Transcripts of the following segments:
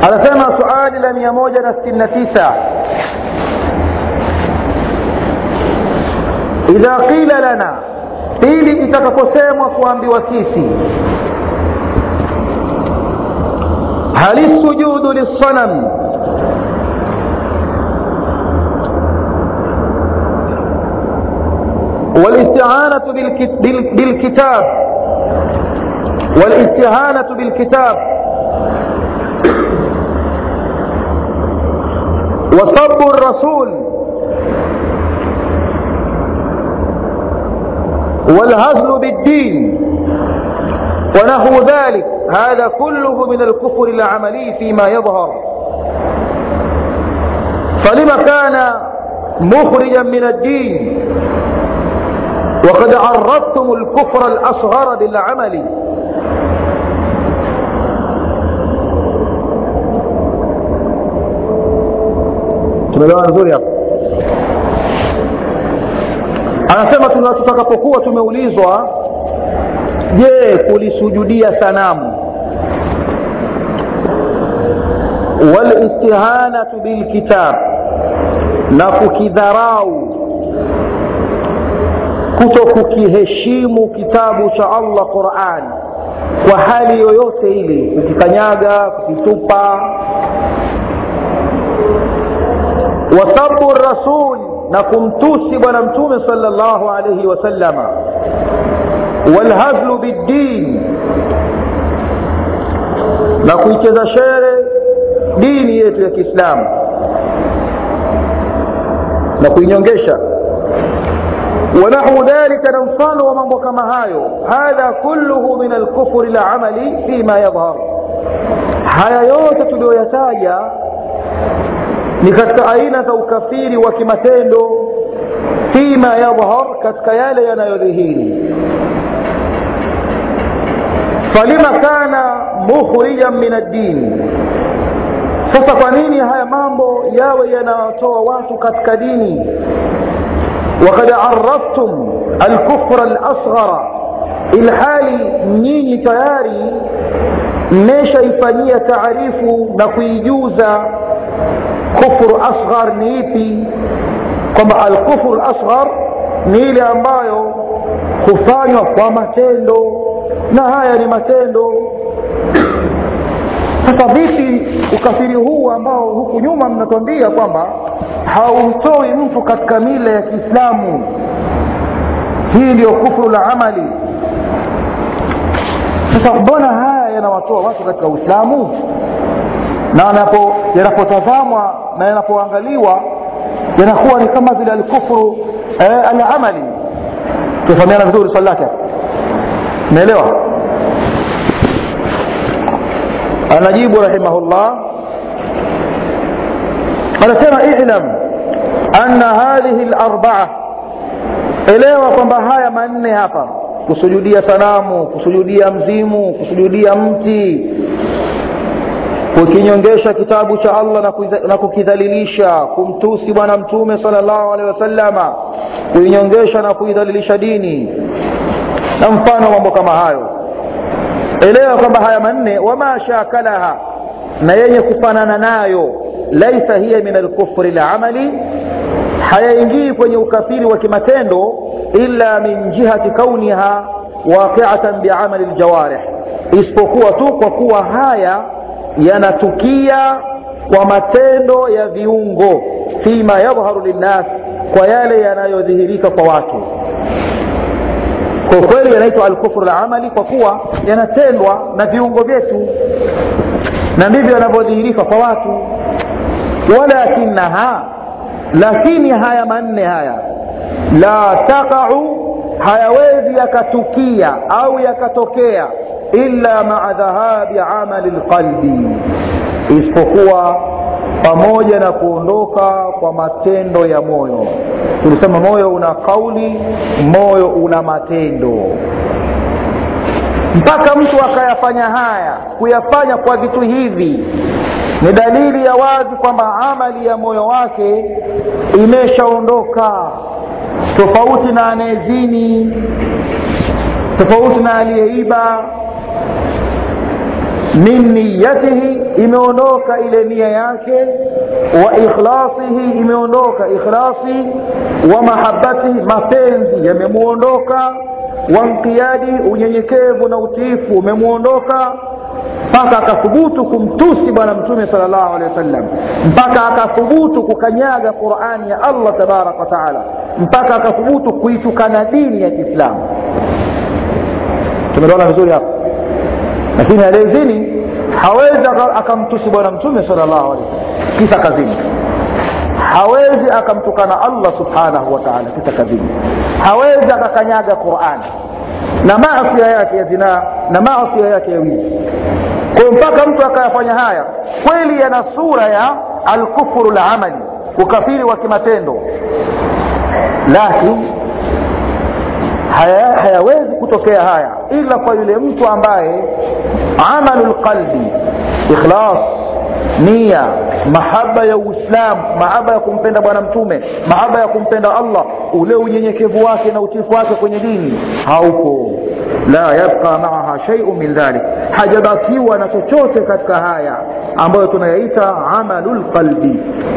anasema suali la mia moja na sitini na tisa idha qila lana pili itakaposemwa kuambiwa sisi hal sujudu lissanam والاستعانة بالكتاب والاستهانة بالكتاب وسب الرسول والهزل بالدين ونحو ذلك هذا كله من الكفر العملي فيما يظهر فلما كان مخرجا من الدين وقد عرفتم الكفر الأصغر بالعمل tumeelewana nzuri hapa anasema tutakapokuwa tumeulizwa je kulisujudia sanamu walistihanatu bilkitab na kukidharau kuto kukiheshimu kitabu cha allah quran kwa hali yoyote ile kukikanyaga kukitupa wasabu rasul na kumtusi bwana mtume sala llahu alaihi wasallama walhazlu biddin na kuicheza shere dini yetu ya kiislamu na kuinyongesha ونحو ذلك نمفان ومن كما هايو هذا كله من الكفر العملي فيما يظهر haya yote tuliyoyataja ni katika aina za ukafiri wa kimatendo fima yadhhar katika yale yanayodhihiri falima kana mukhrijan min addini sasa kwa nini haya mambo yawe yanawatoa watu katika dini وقد عرفتم الكفر الأصغر ilhali nyinyi tayari mmeshaifanyia taarifu na kuijuza kufru asghar ni ipi kwamba alkufru lasghar ni ile ambayo hufanywa kwa matendo na haya ni matendo sasa vipi ukafiri huu ambao huku nyuma mnatuambia kwamba haumtoi mtu katika mila ya kiislamu hii ndiyo kufru la amali sasa mbona haya yanawatoa watu katika uislamu na yanapotazamwa na yanapoangaliwa yanakuwa ni kama vile alkufru eh, alamali tufahamiana vizuri swali lake naelewa anajibu rahimahullah anasema ilam anna hadhihi larbaa elewa kwamba haya manne hapa kusujudia sanamu kusujudia mzimu kusujudia mti kukinyongesha kitabu cha allah na kukidhalilisha kumtusi bwana mtume sal llahu alehi wasalama kuinyongesha na kuidhalilisha dini na mfano mambo kama hayo elewa kwamba haya manne wama shakalaha na yenye kufanana nayo laisa hiya min alkufri lamali hayaingii kwenye ukafiri wa kimatendo illa min jihati kauniha waqiatan biamali ljawarih isipokuwa tu kwa kuwa haya yanatukia kwa matendo ya viungo fima yadhharu linnas kwa yale yanayodhihirika kwa watu kwa kweli yanaitwa alkufru lamali kwa kuwa yanatendwa na viungo vyetu na ndivyo yanavyodhihirika kwa watu walakinaha lakini haya manne haya la taqau hayawezi yakatukia au yakatokea illa maa dhahabi amali lqalbi isipokuwa pamoja na kuondoka kwa matendo ya moyo tulisema moyo una kauli moyo una matendo mpaka mtu akayafanya haya kuyafanya kwa vitu hivi ni dalili ya wazi kwamba amali ya moyo wake imeshaondoka tofauti na anayezini tofauti na aliyeiba min niyatihi imeondoka ile nia yake wa ikhlasihi imeondoka ikhlasi wa mahabatihi mapenzi yamemuondoka wa nqiyadi unyenyekevu na utiifu umemuondoka mpaka akathubutu kumtusi bwana mtume sal llahu alehi wasallam mpaka akathubutu kukanyaga qurani ya allah tabaraka wa taala mpaka akathubutu kuitukana dini ya kiislamu tumeona vizuri hapa lakini aliyezini hawezi akamtusi bwana mtume sal llahu alehi wasallam kisa kazini hawezi akamtukana allah subhanahu wa taala kisa kazini hawezi akakanyaga qurani na maasia yake ya zinaa na maasia yake ya wizi kwayo mpaka mtu akayafanya haya kweli yana sura ya alkufuru lamali ukafiri wa kimatendo lakini haya, hayawezi kutokea haya ila kwa yule mtu ambaye amalu lqalbi ikhlas nia mahaba ya uislamu mahaba ya kumpenda bwana mtume mahaba ya kumpenda allah ule unyenyekevu wake na utifu wake kwenye dini haupo la yabqa maaha shaiu min dhalik hajabakiwa na chochote katika haya ambayo tunayaita amalu lqalbi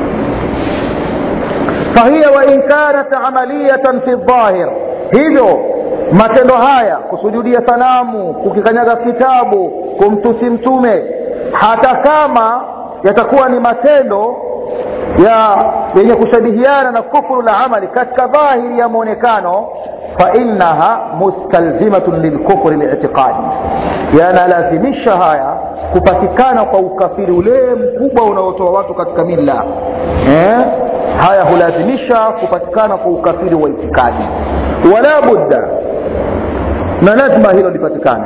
fahiya wain kanat amaliyatan fi dhahir hivyo matendo haya kusujudia sanamu kukikanyaga kitabu kumtusi mtume hata kama yatakuwa ni matendo ya yenye kushabihiana na kufuru la amali katika dhahiri ya mwonekano fainaha mustalzimatun lilkufri litiqadi yanalazimisha haya kupatikana kwa ukafiri ule mkubwa unaotoa watu katika milla eh? haya hulazimisha kupatikana kwa ukafiri wa itikadi wala budda na lazima hilo lipatikane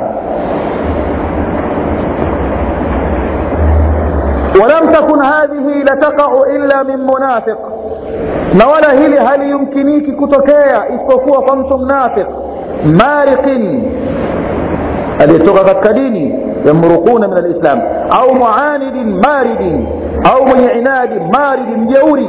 ولم تكن هذه لتقع إلا من منافق na wala hili haliyumkiniki kutokea isipokuwa kwa mtu mnafiq mariqin aliyetoka katika dini yamruquna min alislam au muanidin maridin au mwenye inadi maridi mjeuri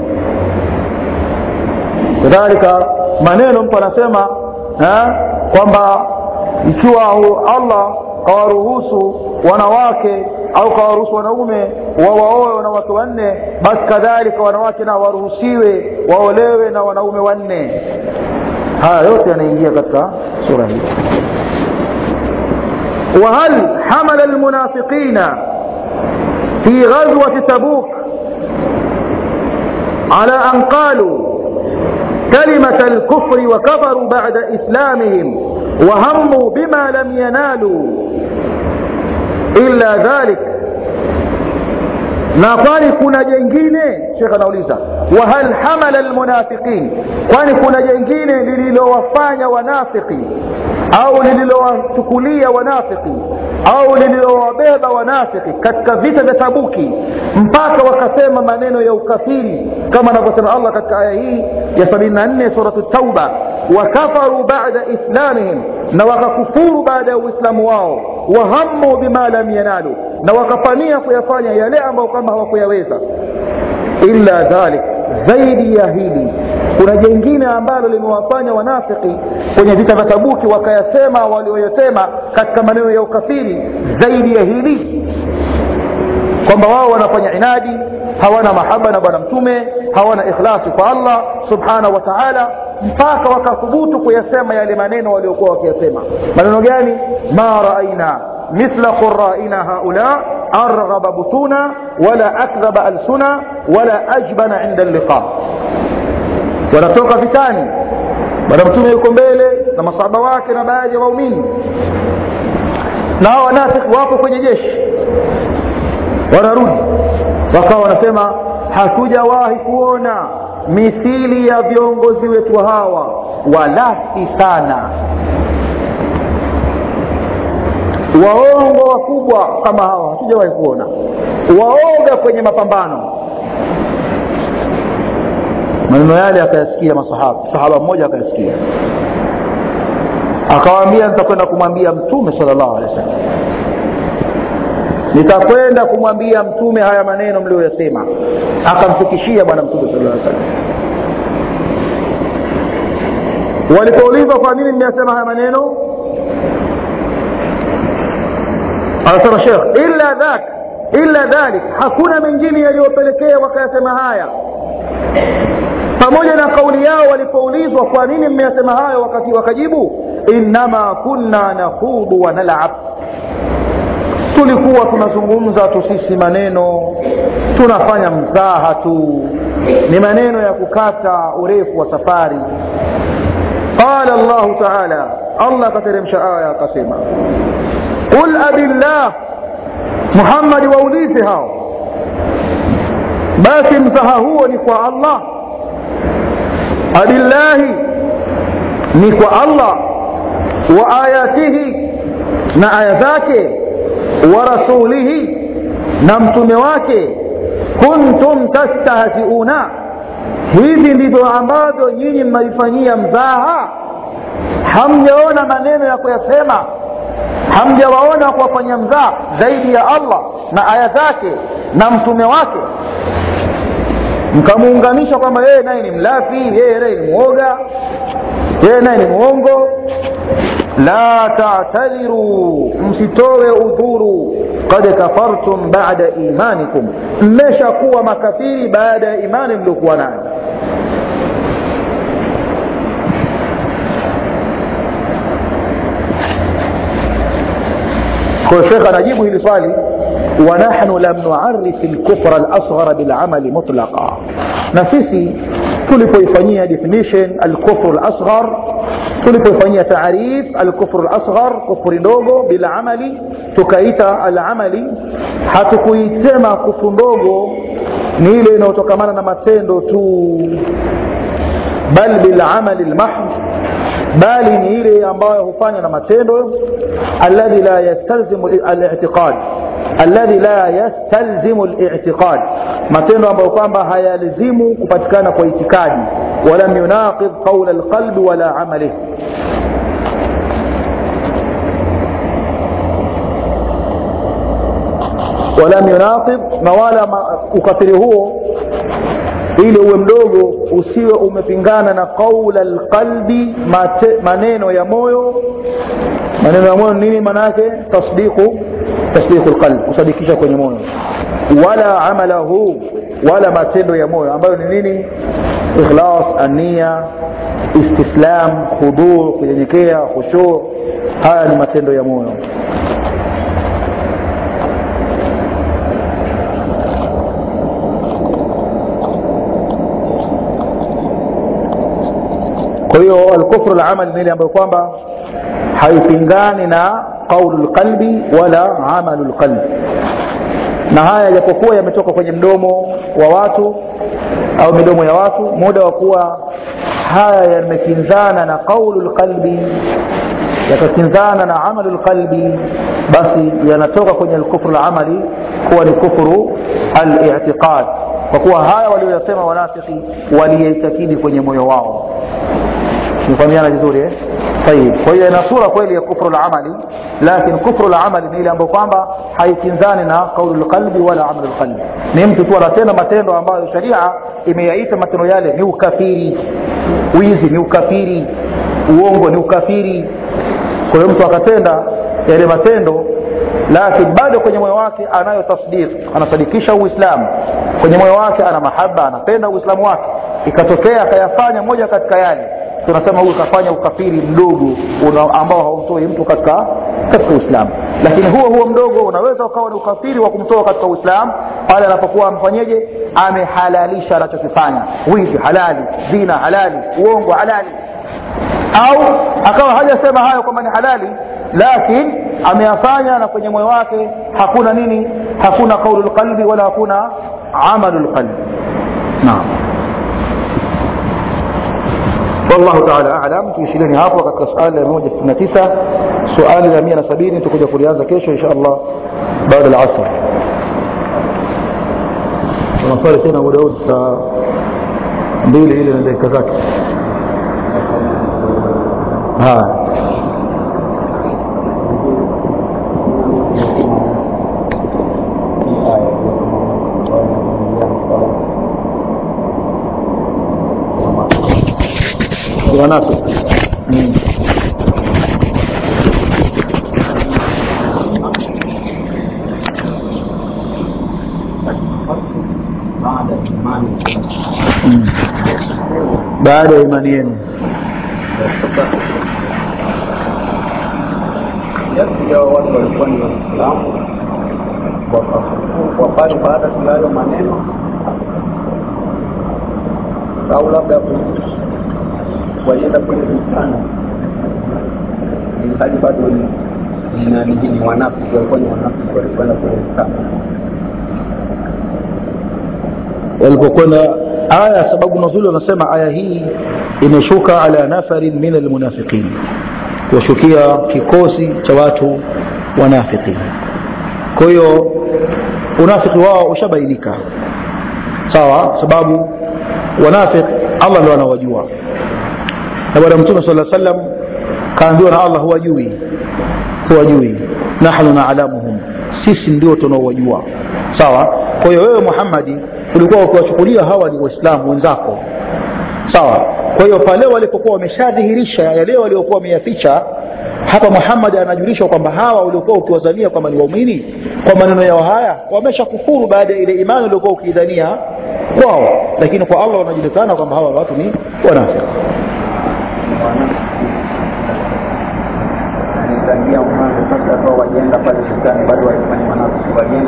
kadhalika maneno mtu anasema kwamba ikiwa allah kawaruhusu wanawake au kawaruhusu wanaume wawaoe wanawake wanne basi kadhalika wanawake na waruhusiwe waolewe na wanaume wanne haya yote yanaingia katika sura hii وهل حمل المنافقين في غزوة تبوك على أن قالوا كلمة الكفر وكفروا بعد إسلامهم وهموا بما لم ينالوا إلا ذلك na kwani kuna jengine shekh anauliza wahal hamala lmunafiqin kwani kuna jengine lililowafanya wanafiki au lililowachukulia wanafiki au lililowabeba wanafiki katika vita vya tabuki mpaka wakasema maneno ya ukafiri kama anavyosema allah katika aya hii ya 74 suratu tauba wakafaru bada islamihim na wakakufuru baada ya uislamu wao wahammu bima lam yanalu na wakapania kuyafanya yale ambayo kama hawakuyaweza illa dhalik zaidi ya hili kuna jengine ambalo limewafanya wanafiki kwenye vita vya tabuki wakayasema walioyasema katika maneno ya ukafiri zaidi ya hili kwamba wao wanafanya inadi hawana mahaba na bwana mtume hawana ikhlasi kwa allah subhanahu wa taala mpaka wakathubutu kuyasema yale maneno waliokuwa wakiyasema maneno gani ma raaina mithla quraina haula arghaba butuna wala akdhaba alsuna wala ajbana inda liqa wanatoka vitani bwana mtume yuko mbele na masahaba wake na baadhi ya waumini na hao wanafiki wapo kwenye jeshi wanarudi wakawa wanasema hatujawahi kuona mithili ya viongozi wetu hawa walafi sana waongo wakubwa kama hawa hatujawahi kuona waoga kwenye mapambano maneno yale akayasikia masahaba sahaba mmoja akayasikia akawaambia nitakwenda kumwambia mtume salllahu alehi wasallam nitakwenda kumwambia mtume haya maneno mlioyasema akamfikishia bwana mtume sala aa salam walipoulizwa kwa nini mmeyasema haya maneno anasema shekh illa dhak illa dhalik hakuna mengine yaliyopelekea wakayasema haya pamoja na kauli yao walipoulizwa kwa nini mmeyasema hayo wakati wakajibu innama kunna nakhudu wa nalab tulikuwa tunazungumza tu sisi maneno tunafanya mzaha tu ni maneno ya kukata urefu wa safari qala llahu taala allah akateremsha aya akasema qul abillah muhammadi waulize hao basi mzaha huo ni kwa allah abillahi ni kwa allah wa ayatihi na aya zake wa rasulihi na mtume wake kuntum tastahziuna hivi ndivyo ambavyo nyinyi mnaifanyia mzaha hamjaona maneno ya kuyasema hamjawaona kuwafanyia mzaha zaidi ya allah na aya zake na mtume wake mkamuunganisha kwamba yeye naye ni mlafi yeye naye ni mwoga yeye naye ni mwongo la tatadhiru msitowe udhuru qad kafartum bada imanikum mmeshakuwa makafiri baada ya imani mliokuwa nayo kwa shekh anajibu hili swali ونحن لم نعرف الكفر الأصغر بالعمل مطلقا نسيسي tulipoifanyia definition alkufru lasghar tulipoifanyia taarif alkufru lasghar kufuri ndogo bila amali tukaita alamali hatukuitema kufru ndogo ni ile inayotokamana na matendo tu bal bilamali lmahd bali ni ile ambayo hufanywa na matendo alladhi la yastalzimu alitiqad alladhi la yastalzimu litiqad matendo ambayo kwamba hayalazimu kupatikana kwa itikadi walam yunaqid qaula lqalbi wala amalih walam yunaqid na wala ukafiri huo ili uwe mdogo usiwe umepingana na qaula lqalbi maneno ya moyo maneno ya moyo nini maana yake tasdiqu tasdiqu lqalb kusadikisha kwenye moyo wala amalahu wala matendo ya moyo ambayo ni nini ikhlas ania istislam khuduu kunyenyekea khushuu haya ni matendo ya moyo kwa hiyo alkufru lamal ni ile ambayo kwamba haipingani na qaulu lqalbi wala amalu lqalbi na haya yajapokuwa yametoka kwenye mdomo wa watu au midomo ya watu muda wa kuwa haya yamekinzana na qaulu lqalbi yakakinzana na amalu lqalbi basi yanatoka kwenye lkufru lamali kuwa ni kufru alitiqad kwa kuwa haya walioyasema wanafiki waliyaitakidi kwenye moyo wao tumefahamiana vizuri eh? طيب kwa hiyo ina sura kweli ya kufru lamali lakin kufru lamali ni ile ambayo kwamba haikinzani na qaulu lqalbi wala amalu lqalbi ni mtu tu anatenda matendo ambayo sharia imeyaita matendo yale ni ukafiri wizi ni ukafiri uongo ni ukafiri kwa hiyo mtu akatenda yale matendo lakini bado kwenye moyo wake anayo tasdiq anasadikisha uislamu kwenye moyo wake ana mahaba anapenda uislamu wake ikatokea akayafanya moja katika yale tunasema huyu kafanya ukafiri mdogo ambao haumtoi mtu katika katika uislamu lakini huo huo mdogo unaweza ukawa ni ukafiri wa kumtoa katika uislamu pale anapokuwa amfanyeje amehalalisha anachokifanya wizi halali zina halali uongo halali au akawa hajasema hayo kwamba ni halali lakini ameyafanya na kwenye moyo wake hakuna nini hakuna qaulu lqalbi wala hakuna amalu lqalbi naam والله تعالى اعلم tuishileni hapo katika suali la 169 suali la 170 tutakuja kulianza kesho insha Allah baada ya asr tunaswali tena muda huu saa mbili ile na dakika zake haya wanafiki mm. baada ya imani mm. baada ya imani yenu kiasi ya watu walikuwa ni waislamu wakafukuzwa pale baada ya hayo maneno au labda walienda kule vitana ilhali bado ni ni nani hii ni wanafiki walikuwa ni wanafiki walikwenda kule vitana walipokwenda aya sababu nuzuli wanasema aya hii imeshuka ala nafarin min almunafiqin kuwashukia kikosi cha watu wanafiki kwa hiyo unafiki wao ushabainika sawa sababu wanafiki allah ndo anawajua na bwana mtume sala sallam kaambiwa na allah huwajui huwajui nahnu naalamuhum sisi ndio tunaowajua sawa kwa hiyo wewe muhammadi ulikuwa ukiwachukulia hawa ni waislamu wenzako sawa kwa hiyo pale walipokuwa wameshadhihirisha yale waliokuwa wameyaficha hapa muhammad anajulishwa kwamba hawa uliokuwa ukiwazania kwamba ni waumini kwa maneno yao haya wamesha kufuru baada ya ile imani uliokuwa ukiidhania kwao lakini kwa allah wanajulikana kwamba hawa watu ni wanafiki tangia mwanzo sasa ambao walienda pale vitani bado walikuwa ni wanafiki walienda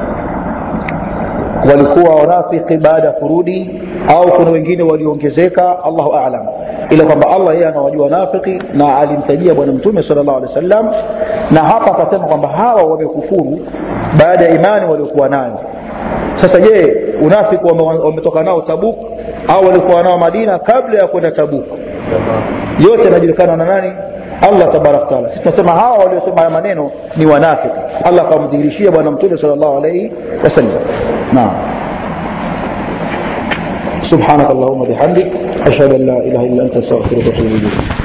walikuwa wanafiki baada ya kurudi au kuna wengine waliongezeka allahu alam ila kwamba allah yeye anawajua wanafiki na alimtajia bwana mtume sal llahu alehi wa sallam na hapa akasema kwamba hawa wamekufuru baada ya imani waliokuwa nayo sasa je unafiki wame- wametoka nao tabuk au walikuwa nao madina kabla ya kwenda tabuk yote yanajulikana na nani allah tabaraka taala sisi tunasema hawa waliosema haya maneno ni wanafiki allah akamdhihirishia bwana mtume sal llahu alaihi wasallam naam سبحانك اللهم وبحمدك أشهد أن لا إله إلا أنت أستغفرك وأتوب إليك